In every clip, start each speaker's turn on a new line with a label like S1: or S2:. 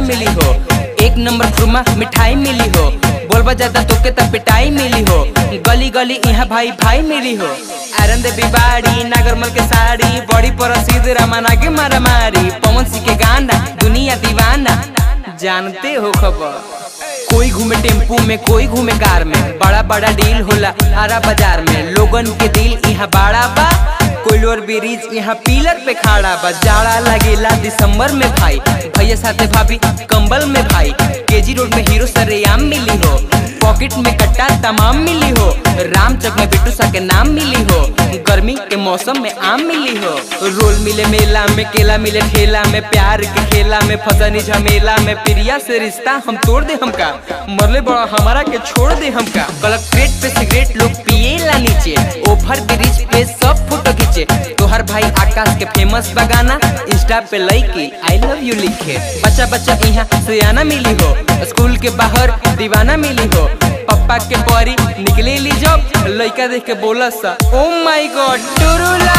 S1: मिली हो एक नंबर खुरमा मिठाई मिली हो बोलबा ज्यादा तोके तब पिटाई मिली हो गली गली यहाँ भाई भाई मिली हो आरन देवी बाड़ी नागरमल के साड़ी बड़ी प्रसिद्ध रामाना के मारा मारी पवन सिंह के गाना दुनिया दीवाना जानते हो खबर कोई घूमे टेम्पू में कोई घूमे कार में बड़ा बड़ा डील होला हरा बाजार में लोगन के दिल यहाँ बड़ा बा कोइलोर ब्रिज यहाँ पिलर पे खड़ा बा जाड़ा लगेला दिसंबर में भाई भैया साथे भाभी कंबल में भाई केजी रोड में हीरो सरेआम मिली हो पॉकेट में कट्टा तमाम मिली हो रामचक में बिट्टू सा के नाम मिली हो गर्मी के मौसम में आम मिली हो रोल मिले मेला में केला मिले ठेला में प्यार के खेला में फसनी झमेला में प्रिया से रिश्ता हम तोड़ दे हमका मरले बड़ा हमारा के छोड़ दे हमका कलेक्ट्रेट पे सिगरेट लोग पिए ला नीचे ओवर ब्रिज पे सब फोटो खींचे तोहर भाई आकाश के फेमस बगाना इंस्टा पे लइकी आई लव यू लिखे बच्चा बच्चा यहाँ सियाना मिली हो स्कूल के बाहर दीवाना मिली हो पप्पा के परी निकले ली जब लइका देख के बोला सा ओ माय गॉड टुरुला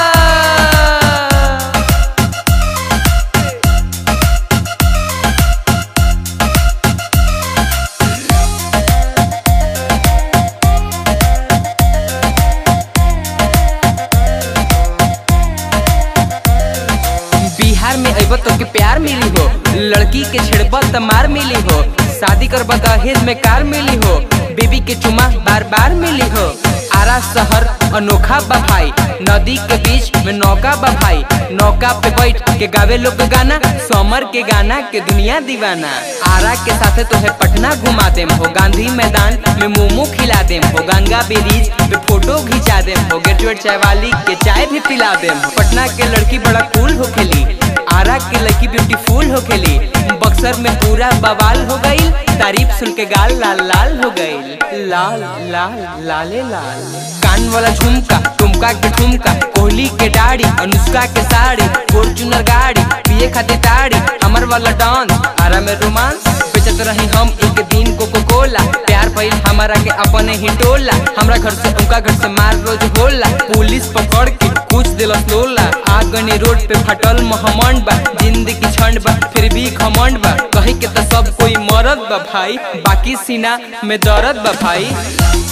S1: बिहार में अब तो के प्यार मिली हो लड़की के छेड़ब त मार मिली हो शादी करब दहेज में कार मिली हो बेबी के चुमा बार बार मिली हो आरा शहर अनोखा बा भाई नदी के बीच में नौका बा भाई नौका पे बैठ के गावे लोग गाना समर के गाना के दुनिया दीवाना आरा के साथे तो है पटना घुमा देम हो गांधी मैदान में मोमो खिला देम हो गंगा ब्रिज पे फोटो खिंचा देम हो गेटवेट चाय वाली के चाय भी पिला देम हो पटना के लड़की बड़ा कूल हो खेली आरा के लड़की ब्यूटीफुल हो खेली बक्सर में पूरा बवाल हो गई तारीफ सुन के गाल लाल लाल हो गई लाल लाल लाले लाल कान वाला झुमका टुमका के ठुमका कोहली के दाढ़ी अनुष्का के साड़ी फॉर्चूनर गाड़ी पिए खातिर ताड़ी हमर वाला डांस आरा में रोमांस बेचत रही हम एक दिन कोको कोला प्यार भइल हमारा के अपने ही टोला हमरा घर से उनका घर से मार रोज होला पुलिस पकड़ के कुछ दिलस लोला आगनी रोड पे फटल महमंड बा जिंदगी छंड बा फिर भी घमंड बा कही के तो सब कोई मरद बा भाई बाकी सीना में दर्द बा भाई